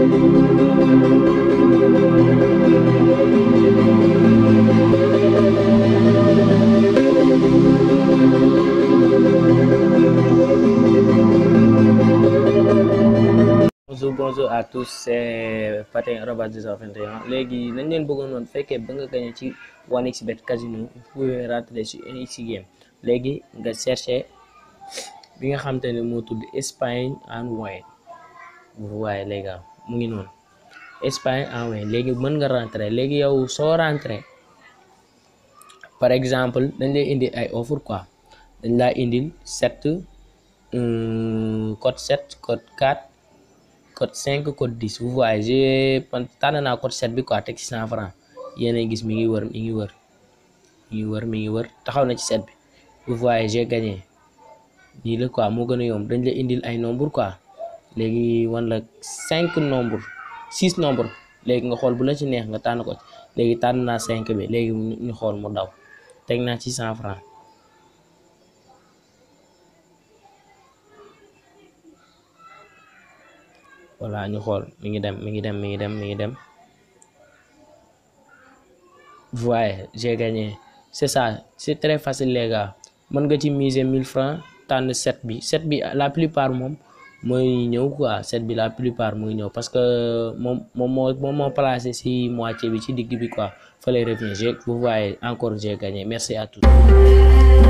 bonjour bonjour à tous c'est Patin arobase 221 léegi nañ leen bëggoon woon fekkee ba nga gagné ci 1xBet casino vous pouvez rentrer sur 1x game léegi nga chercher bi nga xam te ne moo tudd Espagne en win vous voyez les gars mu ngi noonu Espagne en win léegi mën nga rentrer léegi yow soo rentrer par exemple dañ lay indi ay offre quoi dañ laa indil 7 code 7 code 4 code 5 code 10 vous voyez j'ai tànn naa code 7 bi quoi teg ci 100 francs yéen a gis mi ngi wër mi ngi wër mi ngi wër mi ngi wër taxaw na ci 7 bi vous voyez j'ai gagné nii la quoi moo gën a yomb dañ la indil ay nombre quoi léegi wan la 5 nombre 6 nombre léegi nga xool bu la ci neex nga tànn ko léegi tànn naa 5 bi léegi ñu xool mu daw teg naa ci 100 francs voilà ñu xool mi ngi dem mi ngi dem mi ngi dem mi ngi dem voyez j'ai gagné c'est ça c'est très facile les gars mën nga ci miser 1000 francs tànn 7 bi 7 bi la plupart moom mooy ñëw quoi 7 bi la plupart mooy ñëw parce que moom moom moo moom moo placé ci moitié bi ci digg bi quoi fa lay revenir j'ai vous voyez encore j'ai gagné merci à tous